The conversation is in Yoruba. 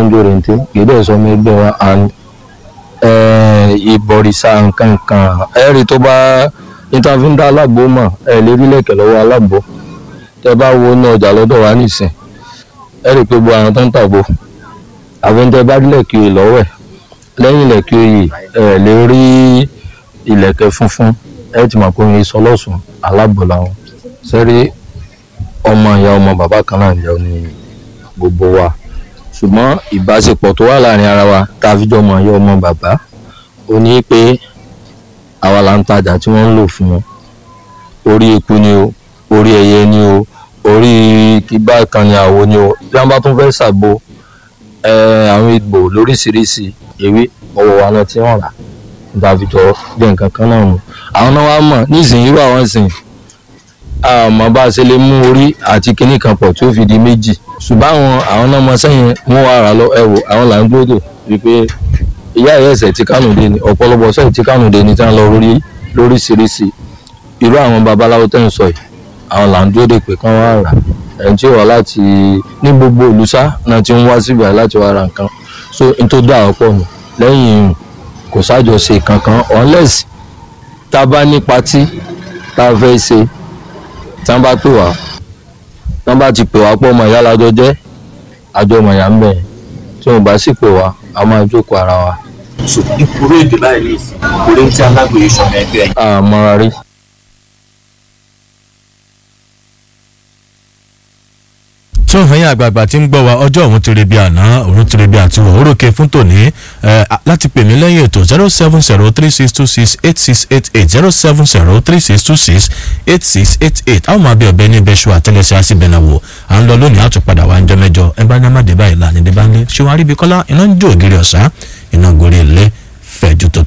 ń jó rente kì í dẹ̀ sọ ọmọ ẹgbẹ́ wa and ìbọ̀rìṣà nǹkan kan ẹ̀rí tó bá ìtàfíńdà alágbó mọ̀ ẹ̀ lè rí lẹ̀kẹ̀ lọ́wọ́ alágbó tẹ bá wo ní ọjà lọ́dọ̀ wa nìsín ẹ̀rí pé gbogbo àwọn tó ń tàgbó àfẹ́ńtẹ́ bá rí lẹ̀kì oyè lọ́wọ́ ẹ̀ lẹ́yìn lẹ̀kì oyè ẹ̀ lè rí ìlẹ̀kẹ̀ funfun ẹ̀ ti mọ̀ pé òun sọ lọ́sùn alágbó làwọn sẹ́rí ọmọ ìyá ọmọ bàbá kan náà jẹ́ ní gbogbo wa ṣùgbọ́n ìbáṣepọ̀ tó wà láàrin ara wa tá a fi jọ mọ̀ ìyá ọmọ bàbá ó ní pé àwa là ń tajà tí wọ́n ń lò fún wọn orí eku ni o orí ẹyẹ ni o orí kígbà kan ni àwo ni o bí wọ́n bá tún fẹ́ ṣàgbo àwọn egbò lóríṣiríṣi ewé ọwọ́ wa náà tí wọ́n rà níta fi jọ jẹ́ nǹkan kan náà mu àwọn náà wá mọ̀ nísìnyí irú àwọn ìsìn àmọ́ bá a ṣe lè mú orí àti kinní kan pọ̀ tí ó fi di méjì ṣùgbọ́n àwọn àwọn náà mọ sẹ́yìn wọ́n wá rà lọ ẹ̀wò àwọn là ń gbọ́dọ̀ wípé ìyá ìyá ẹ̀sẹ̀ tí kánò dé ni ọ̀pọ̀lọpọ̀ sẹ́yìn tí kánò dé ni tí wọ́n lọ lórí lóríṣiríṣi irú àwọn babaláwo tẹ́ ń sọ yìí àwọn là ń dúró dè pé kán wá rà ẹni tí ó wà láti ní gbogbo olùsá náà ti ń wá síbi láti wá ra nǹkan so n tó dá ọ̀pọ̀ nù lẹ́yìn kò sájọṣe kankan unless tá a bá ní patí tá a fẹ́ ṣe tí wọ́n bá pè wá tí wọ́n bá ti pè wá pọ̀ ọmọ ìyá lájọ jẹ́ àjọ ọmọ ìyá ń bẹ̀ tí wọ́n bá sì pè wá a máa jókòó ara wa. so ìkúrò èdè báyìí ní ìsìn orí ń tí alágbèyẹ sọmọ ẹgbẹ́ yìí. àmọ́ra rí. tó ẹ̀yin àgbààgbà tí ń gbọ́ wa ọjọ́ òun ti rebi àná òun ti rebi àti wọ̀ orókè fún tòní láti pè mí lẹ́yìn ètò zero seven zero three six two six eight six eight eight zero seven zero three six two six eight six eight eight àwọn máa bí ọ̀bẹ ní bẹ́ṣu àtẹlẹsẹ̀ àṣìbẹ̀nà wò à ń lọ lónìí àtúpadà wa ń jọ mẹ́jọ ẹ bá ní amáde báyìí láàrin dé bá ń lé ṣé wọn aríbi kọ́lá iná ń jó ògiri ọ̀sán iná gorí ilé fẹ̀jú tó